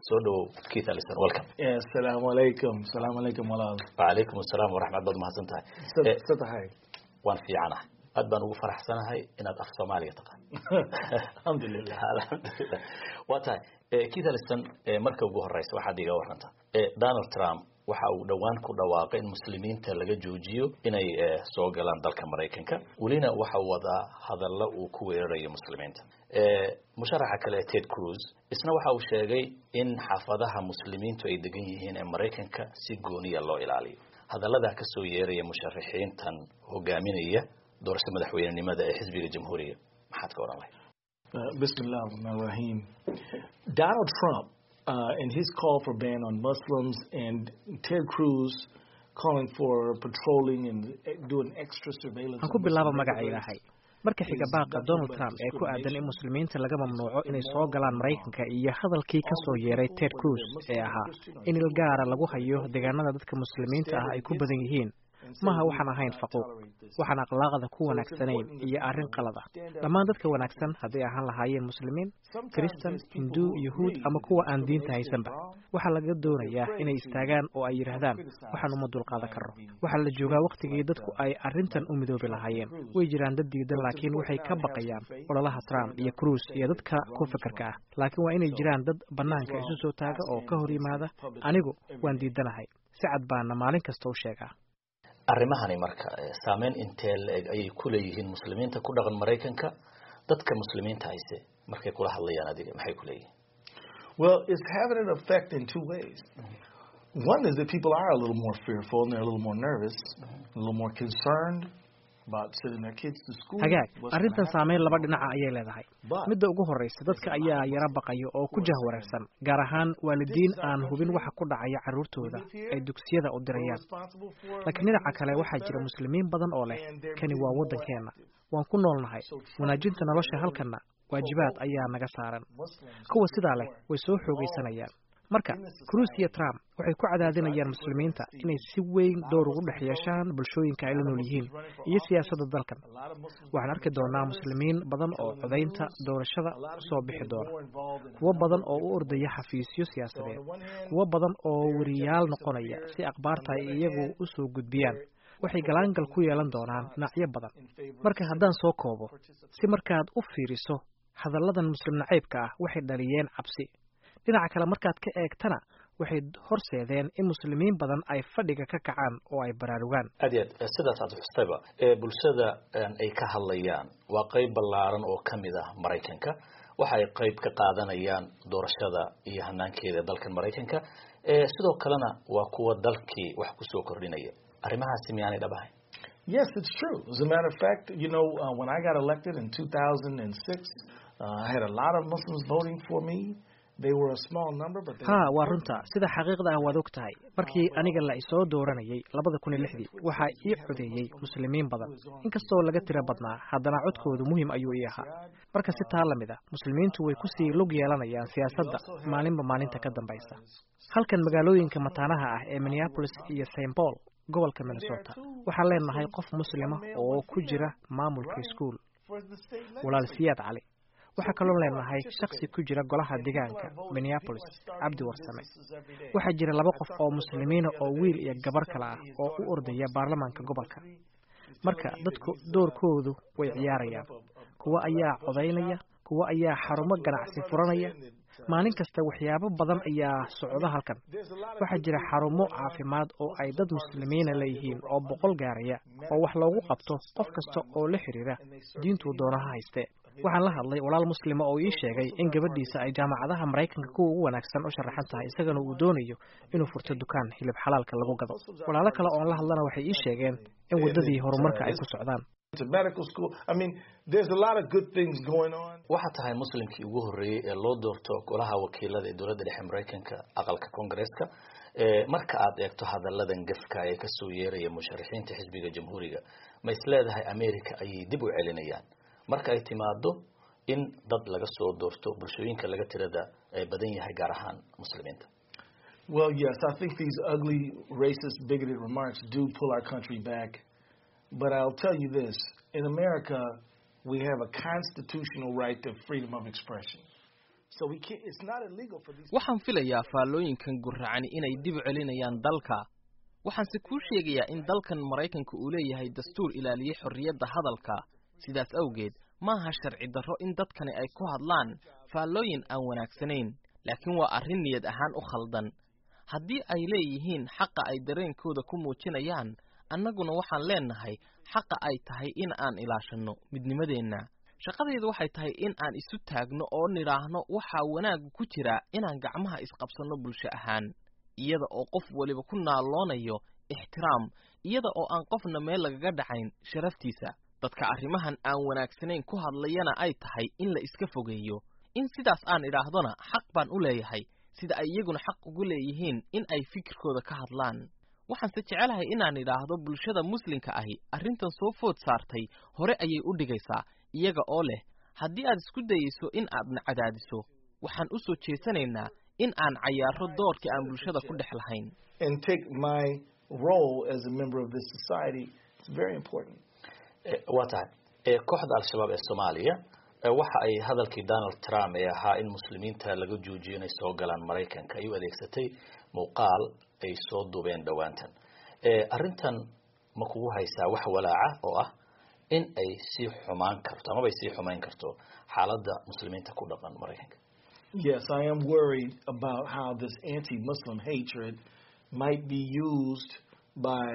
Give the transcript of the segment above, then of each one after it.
soo dhawow keith allison welcome asalaamu calaykum asalaamu calaykum walaal wacalaykum asalaam waraxmat baad mahadsan tahay sa tahay waan fiicanahay aad baan ugu faraxsanahay inaad af soomaaliga taqaan alxamdulilah alxamdulilah waa tahay keith allison marka ugu horeysa waxaad iga waranta donald trump waxa uu dhowaan ku dhawaaqay in muslimiinta laga joojiyo inay soo galaan dalka maraykanka welina waxa wadaa hadallo uu ku weerarayo muslimiinta musharaxa kale ted cruz isna waxa uu sheegay in xaafadaha muslimiintu ay degan yihiin ee maraykanka si gooniya loo ilaaliyo hadalladaa kasoo yeeraya musharaxiintan hogaaminaya doorasho madaxweynenimada ee xisbiga jamhuuriga maxaad ka odhan lahayd bismi illah rahmaan rahim donald trump uh, and his call for ban on Muslims and Ted Cruz calling for patrolling and doing extra surveillance. aan ku bilaabo magaca ilaahay marka xiga baaqa donald trump ee ku aadan in muslimiinta laga mamnuuco inay soo galaan maraykanka iyo hadalkii ka soo yeeray ted cruz ee ahaa in il gaara lagu hayo deegaanada dadka muslimiinta ah ay ku badan yihiin maha waxaan ahayn faquuq waxaan akhlaaqda ku wanaagsanayn iyo arrin qalada dhammaan dadka wanaagsan hadday ahaan lahaayeen muslimiin kristan hindu yuhuud ama kuwa aan diinta haysanba waxaa laga doonayaa inay istaagaan oo ay yidhaahdaan waxaan uma dulqaadan karno waxaa la joogaa wakhtigii dadku ay arrintan u midoobi lahaayeen way jiraan dad diidan laakiin waxay ka baqayaan ololaha trump iyo cruise iyo dadka ku fikirka ah laakiin waa inay jiraan dad bannaanka isu soo taaga oo ka hor yimaada anigu waan diidanahay si cad baana maalin kasta u sheegaa arrimahani marka saameyn intee la-eg ayay ku leeyihiin muslimiinta ku dhaqan maraykanka dadka muslimiinta hayse markay kula hadlayaan adiga maxay ku leeyihiin Well, it's having an effect in two ways. One is that people are a little more fearful and they're a little more nervous, a little more concerned about sending their kids to school. hagaag what's arrintan gonna saameyn laba happen. dhinaca ayay leedahay But midda ugu horreysa dadka ayaa yara baqaya oo ku jahwareersan gaar ahaan waalidiin aan hubin waxa ku dhacaya carruurtooda ay dugsiyada u we're dirayaan responsible for laakiin making dhinaca this kale place waxaa jira better. muslimiin badan oo leh kani waa waddankeenna waan ku noolnahay wanaajinta nolosha halkanna waajibaad ayaa naga saaran Muslims kuwa sidaa leh way soo xoogaysanayaan marka cruise iyo trump waxay ku cadaadinayaan muslimiinta inay si weyn door ugu dhex yeeshaan bulshooyinka ay la nool yihiin iyo siyaasadda dalkan a lot of Muslims waxaan arki doonaa muslimiin badan oo codaynta doorashada a lot of soo people bixi get doona more involved in kuwo badan oo u ordaya xafiisyo So on siyaasadeed the one hand, kuwo badan oo weriyaal noqonaya si akhbaarta ay iyagu u soo gudbiyaan waxay galaangal ku yeelan doonaan dhinacyo badan in favor marka haddaan soo koobo si markaad u fiiriso hadalladan muslim nacaybka ah waxay dhaliyeen cabsi dhinaca kale markaad ka eegtana waxay horseedeen in muslimiin badan ay fadhiga ka kacaan oo ay baraarugaan aad iyo aad sidaas aad xustayba ee bulshada ay ka hadlayaan waa qeyb ballaaran oo ka mid ah maraykanka waxa ay qeyb ka qaadanayaan doorashada iyo hanaankeeda dalkan maraykanka ee sidoo kalena waa kuwa dalkii wax kusoo kordhinaya arrimahaasi miyaanay dhab ahayn Yes, it's true. As a matter of fact, you know, uh, when I got elected in 2006, uh, I had a lot of Muslims voting for me. They were a small number, but they haa were waa important. runta sida xaqiiqda ah waad og tahay markii aniga la isoo dooranayay labada kun iyo lixdii waxaa ii codeeyey muslimiin badan inkastoo laga tiro badnaa haddana codkoodu muhiim ayuu ii ahaa marka si taa lamid ah muslimiintu way kusii lug yeelanayaan siyaasadda maalinba maalinta ka dambaysa halkan magaalooyinka mataanaha ah ee minneapolis iyo st paul gobolka minnesota waxaan leenahay qof muslima oo ku jira maamulka iskuul For the state walaal legislature. siyaad cali waxaa kaloo leenahay shaksi ku jira golaha deegaanka minneapolis cabdi warsame waxaa jira laba qof oo muslimiina oo wiil iyo gabar kale ah oo u ordaya baarlamaanka gobolka marka dadku doorkoodu way ciyaarayaan kuwo ayaa codaynaya kuwo ayaa xarumo ganacsi furanaya maalin kasta waxyaabo badan ayaa socda halkan waxaa jira xarumo caafimaad oo ay dad muslimiina leeyihiin oo boqol gaaraya oo wax loogu qabto qof kasta oo la xiriira diintuu doonaha hayste waxaan la hadlay walaal muslima oo ii sheegay in gabadhiisa ay jaamacadaha maraykanka kuwa ugu wanaagsan u sharaxan tahay isagana uu doonayo inuu furto dukaan hilib xalaalka lagu gado walaalo kale oon la hadlana waxay ii sheegeen in waddadii horumarka ay ku socdaan To medical school. I mean, there's a lot of good things going on. waxaa tahay muslimkii ugu horreeyey ee loo doorto golaha wakiilada ee dowladda dhexe maraykanka aqalka koongareeska ee marka aad eegto hadalladan gefka ee kasoo yeeraya musharaxiinta xisbiga jamhuuriga ma is leedahay america ayay dib u celinayaan marka ay timaado in dad laga soo doorto bulshooyinka laga tirada ee badan yahay gaar ahaan muslimiinta Well, yes, I think these ugly, racist, bigoted remarks do pull our country back. But I'll tell you this in America, we have a constitutional right to freedom of expression. So we can't, it's not illegal for these waxaan filayaa faallooyinkan gurracani inay dib u celinayaan dalka waxaanse kuu sheegayaa in dalkan maraykanka uu leeyahay dastuur ilaaliyey xorriyadda hadalka sidaas awgeed maaha sharci darro in dadkani ay ku hadlaan faallooyin aan wanaagsanayn laakiin waa arrin niyad ahaan u khaldan haddii ay leeyihiin xaqa ay dareenkooda ku muujinayaan annaguna waxaan leennahay xaqa ay tahay in aan ilaashanno midnimadeenna shaqadaydu waxay tahay in aan isu taagno oo nidhaahno waxaa wanaaggu ku jira inaan gacmaha isqabsanno bulsho ahaan iyada oo qof weliba ku naalloonayo ixtiraam iyada oo aan qofna meel lagaga dhacayn sharaftiisa dadka arrimahan aan wanaagsanayn ku hadlayana ay tahay in la iska fogeeyo in sidaas aan idhaahdona xaq baan u leeyahay sida ay iyaguna xaq ugu leeyihiin in ay fikirkooda ka hadlaan waxaanse jecelahay inaan idhaahdo bulshada muslimka ahi arrintan soo food saartay hore ayay u dhigaysaa iyaga oo leh haddii aad isku dayayso in aadna cadaadiso waxaan u soo jeesanaynaa in aan cayaaro doorkii aan bulshada ku dhex lahayn and take my role as a member of this society. It's very important. waa tahay kooxda al-shabaab ee soomaaliya waxa ay hadalkii donald trump ee ahaa in muslimiinta laga joojiyo inay soo galaan maraykanka ay u adeegsatay muuqaal ay soo duubeen dhowaantan arrintan ma kugu haysaa wax walaaca oo ah in ay sii xumaan karto amaba ay sii xumayn karto xaaladda muslimiinta ku dhaqan maraykanka Yes, I am worried about how this anti-Muslim hatred might be used by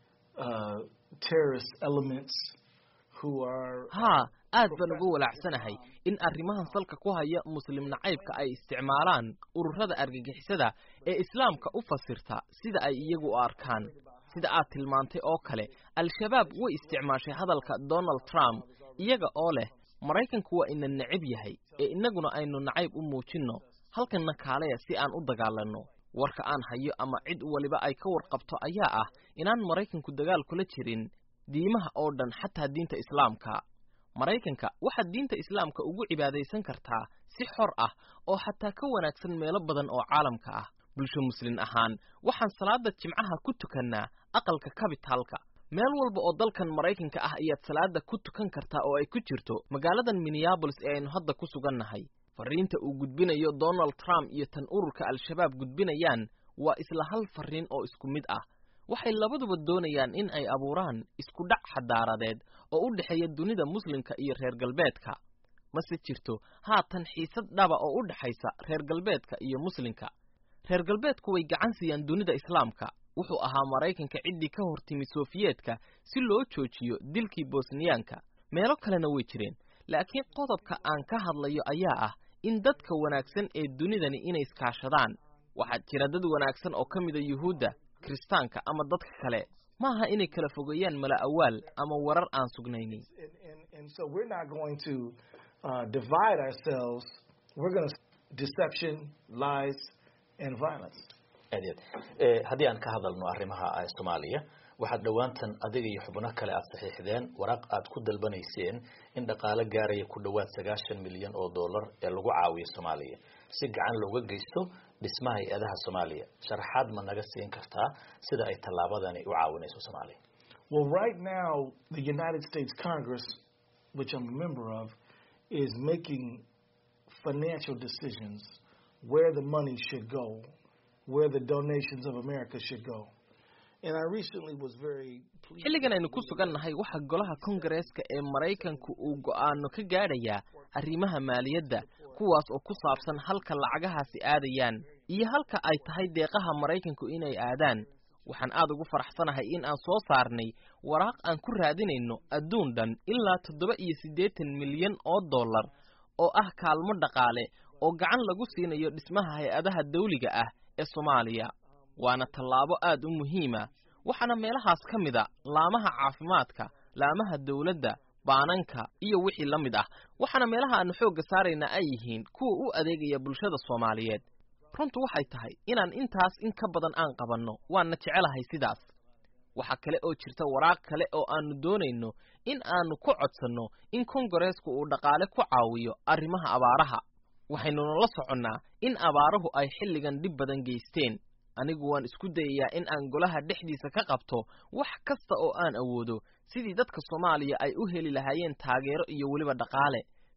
uh, terrorist elements who are haa aad baan uga walaacsanahay in arrimahan salka ku haya muslim nacaybka ay isticmaalaan ururada argagixisada ee islaamka u fasirta sida ay iyagu u arkaan sida aad tilmaantay oo kale al-shabaab way isticmaashay hadalka donald trump iyaga oo leh maraykanku waa ina necab yahay ee innaguna aynu nacayb u muujinno halkanna kaaleya si aan u dagaalanno warka aan hayo ama cid waliba ay ka warqabto ayaa ah inaan maraykanku dagaal kula jirin diimaha oo dhan xataa diinta islaamka maraykanka waxaad diinta islaamka ugu cibaadaysan kartaa si xor ah oo xataa ka wanaagsan meelo badan oo caalamka ah bulsho muslin ahaan waxaan salaada jimcaha ku tukannaa aqalka kabitaalka meel walba oo dalkan maraykanka ah ayaad salaada ku tukan kartaa oo ay ku jirto magaaladan minneabolis ee aynu hadda ku sugannahay farriinta uu gudbinayo donald trump iyo tan ururka al-shabaab gudbinayaan waa isla hal farriin oo isku mid ah waxay labaduba doonayaan in ay abuuraan isku dhac xadaaradeed oo u dhexeeya dunida muslimka iyo reer galbeedka mase jirto haatan xiisad dhaba oo u dhexaysa reer galbeedka iyo muslimka reer galbeedku way gacan siiyaan dunida islaamka wuxuu ahaa maraykanka ciddii ka hor timi sofiyeetka si loo joojiyo dilkii bosniyaanka meelo kalena way jireen laakiin qodobka aan ka hadlayo ayaa ah in dadka wanaagsan ee dunidani inay iskaashadaan waxaa jira dad wanaagsan oo ka mida yuhuudda kiristaanka ama dadka kale maaha inay kala fogeeyaan mala awaal ama warar aan sugnaynin and, and, and so we're not going to uh, divide ourselves. We're going to deception, lies, and violence. aad iyo aad haddii aan ka hadalno arrimaha soomaaliya waxaad dhowaantan adiga iyo xubno kale aad saxiixdeen waraaq aad ku dalbanayseen in dhaqaale gaaraya ku dhowaad sagaashan milyan oo dollar ee lagu caawiyo soomaaliya si gacan looga geysto dhismaha hay-adaha soomaaliya sharaxaad ma naga siin kartaa sida ay tallaabadani u caawinayso soomaaliya Well, right now, the United States Congress, which I'm a member of, is making financial decisions where the money should go, where the donations of America should go. And I recently was very pleased. xilligan aynu ku sugannahay waxaa golaha kongareeska ee maraykanku uu go'aano ka gaadhayaa arrimaha maaliyadda kuwaas oo ku saabsan halka lacagahaasi aadayaan iyo halka ay tahay deeqaha maraykanku inay aadaan waxaan aad ugu faraxsanahay in aan soo saarnay waraaq aan ku raadinayno adduun dhan ilaa toddoba iyo siddeetan milyan oo dollar oo ah kaalmo dhaqaale oo gacan lagu siinayo dhismaha hay-adaha dawliga ah ee soomaaliya waana tallaabo aad u muhiima waxaana meelahaas ka mid a laamaha caafimaadka laamaha dawladda baananka iyo wixii la mid ah waxaana meelaha aanu xoogga saaraynaa ay yihiin kuwa u adeegaya bulshada soomaaliyeed runtu waxay tahay inaan intaas in ka badan aan qabanno waana jecelahay sidaas waxaa kale oo jirta waraaq kale oo aanu doonayno in aanu ku codsanno in kongareesku uu dhaqaale ku caawiyo arrimaha abaaraha waxaynuna la soconnaa in abaaruhu ay xilligan dhib badan geysteen anigu waan isku dayayaa in aan golaha dhexdiisa ka qabto wax kasta oo aan awoodo sidii dadka soomaaliya ay u heli lahaayeen taageero iyo weliba dhaqaale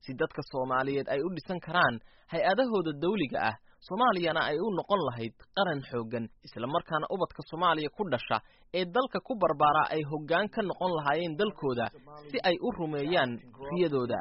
si dadka soomaaliyeed ay u dhisan karaan hay-adahooda dawliga ah soomaaliyana ay u noqon lahayd qaran xooggan islamarkaana ubadka soomaaliya ku dhasha ee dalka ku barbaaraa ay hoggaan ka noqon lahaayeen dalkooda si ay u rumeeyaan riyadooda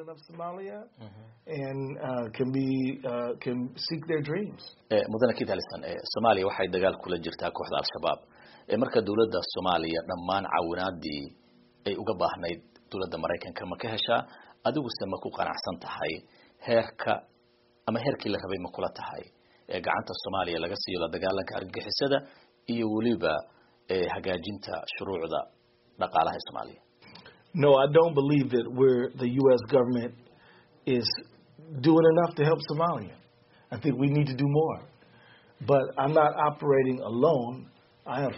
mudane kit alison soomaaliya waxay dagaal kula jirtaa kooxda al-shabaab marka dowladda soomaaliya dhammaan caawinaadii ay uga baahnayd dowladda maraykanka ma ka heshaa adiguse ma ku qanacsan tahay heerka ama heerkii la rabay ma kula tahay ee gacanta soomaaliya laga siiyo la dagaalanka argagixisada iyo weliba hagaajinta shuruucda dhaqaalaha ee soomaaliya No, I don't believe that we're the U.S. government is doing enough to help Somalia. I think we need to do more. But I'm not operating alone. I have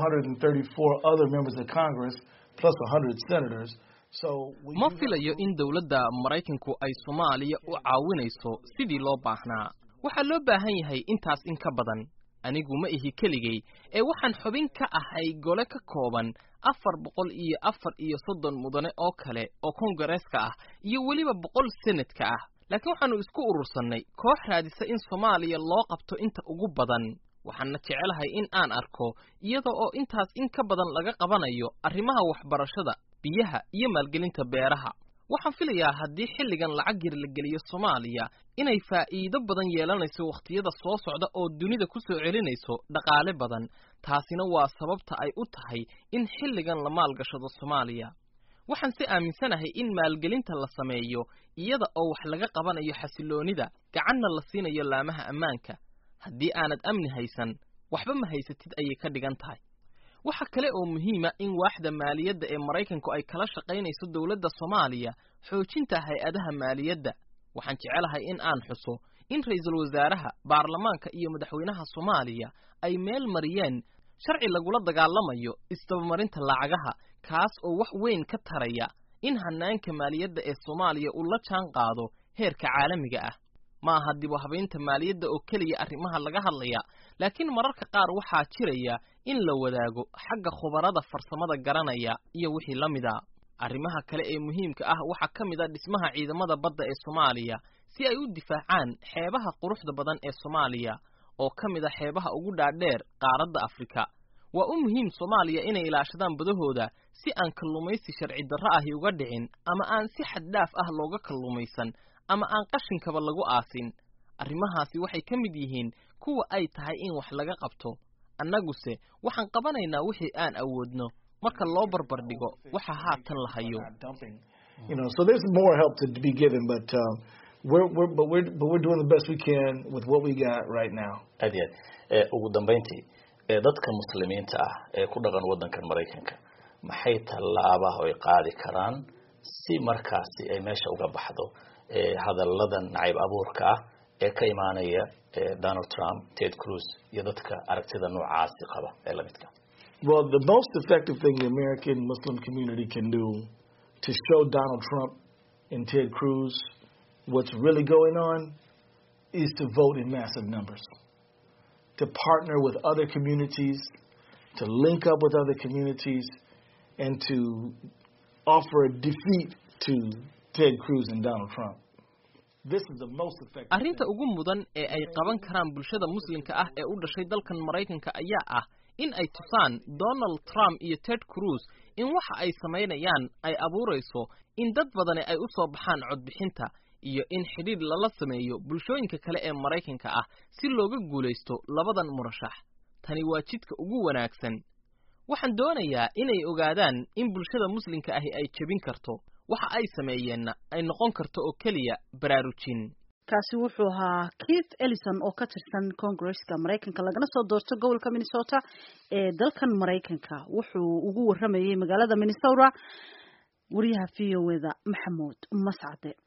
434 other members of Congress plus 100 senators. So ma filayo in dowladda maraykanku ay soomaaliya u caawinayso sidii loo baahnaa waxaa loo baahan yahay intaas in ka badan anigu ma ihi keligay ee waxaan xubin ka ahay gole ka kooban afar boqol iyo afar iyo soddon mudane oo kale oo kongareeska ah iyo weliba boqol senadka ah laakiin waxaannu isku urursannay koox raadisa in soomaaliya loo qabto inta ugu badan waxaana jecelahay in aan arko iyada oo intaas in ka badan laga qabanayo arrimaha waxbarashada biyaha iyo maalgelinta beeraha waxaan filayaa haddii xilligan lacag yar la geliyo soomaaliya inay faa'iido badan yeelanayso wakhtiyada soo socda oo dunida ku soo celinayso dhaqaale badan taasina waa sababta ay u tahay in xilligan la maalgashado soomaaliya waxaan si aaminsanahay in maalgelinta la sameeyo iyada oo wax laga qabanayo xasiloonida gacanna la siinayo laamaha ammaanka haddii aanad amni haysan waxba ma haysatid ayay ka dhigan tahay waxa kale oo muhiima in waaxda maaliyadda ee maraykanku ay kala shaqaynayso dowladda soomaaliya xoojinta hay-adaha maaliyadda waxaan jecelahay in aan xuso in ra'iisul wasaaraha baarlamaanka iyo madaxweynaha soomaaliya ay meel mariyeen sharci lagula dagaalamayo isdabamarinta lacagaha kaas oo wax weyn ka taraya in hanaanka maaliyadda ee soomaaliya uu la jaan qaado heerka caalamiga ah ma aha dib u habaynta maaliyadda oo keliya arrimaha laga hadlaya laakiin mararka qaar waxaa jiraya in la wadaago xagga khubarada farsamada garanaya iyo wixii la mida arrimaha kale ee muhiimka ah waxaa ka mid a dhismaha ciidamada badda ee soomaaliya si ay u difaacaan xeebaha quruxda badan ee soomaaliya oo ka mid a xeebaha ugu dhaadheer qaaradda afrika waa u muhiim soomaaliya inay ilaashadaan badahooda si aan kalluumaysi sharci darro ahi uga dhicin ama aan si xaddhaaf ah looga kalluumaysan ama aan qashinkaba lagu aasin arrimahaasi waxay ka mid yihiin kuwa ay tahay in wax laga qabto annaguse waxaan qabanaynaa wixii aan awoodno marka loo barbar dhigo waxa haatan la hayo You know, so there's more help to be given, but um, we're, we're, but we're, but we're doing the best we can with what we got right now. aad iyo aad ugu dambayntii dadka muslimiinta ah ee ku dhaqan waddankan maraykanka maxay tallaabaha ay qaadi karaan si markaasi ay meesha uga baxdo hadalladan nacayb abuurka ah ee ka imaanaya donald trump ted cruz iyo dadka aragtida noocaasi qaba ee lamidka Well, the most effective thing the American Muslim community can do to show Donald Trump and Ted Cruz what's really going on is to vote in massive numbers, to partner with other communities, to link up with other communities, and to offer a defeat to Ted Cruz and Donald Trump. This is the most effective. arrinta ugu mudan ee ay qaban karaan bulshada muslimka ah ee u dhashay dalkan maraykanka ayaa ah in ay tusaan donald trump iyo ted cruz in waxa ay samaynayaan ay abuurayso in dad badani ay u soo baxaan codbixinta iyo in xidhiidh lala sameeyo bulshooyinka kale ee maraykanka ah si looga guulaysto labadan murashax tani waa jidka ugu wanaagsan waxaan doonayaa inay ogaadaan in bulshada muslimka ahi ay jebin karto waxa ay sameeyeenna ay noqon karto oo keliya baraarujin kaasi wuxuu ahaa keith ellison oo ka tirsan congresska maraykanka lagana soo doorto gobolka minnesota ee dalkan maraykanka wuxuu ugu waramayay magaalada minnesota wariyaha v o eda maxamuud mascade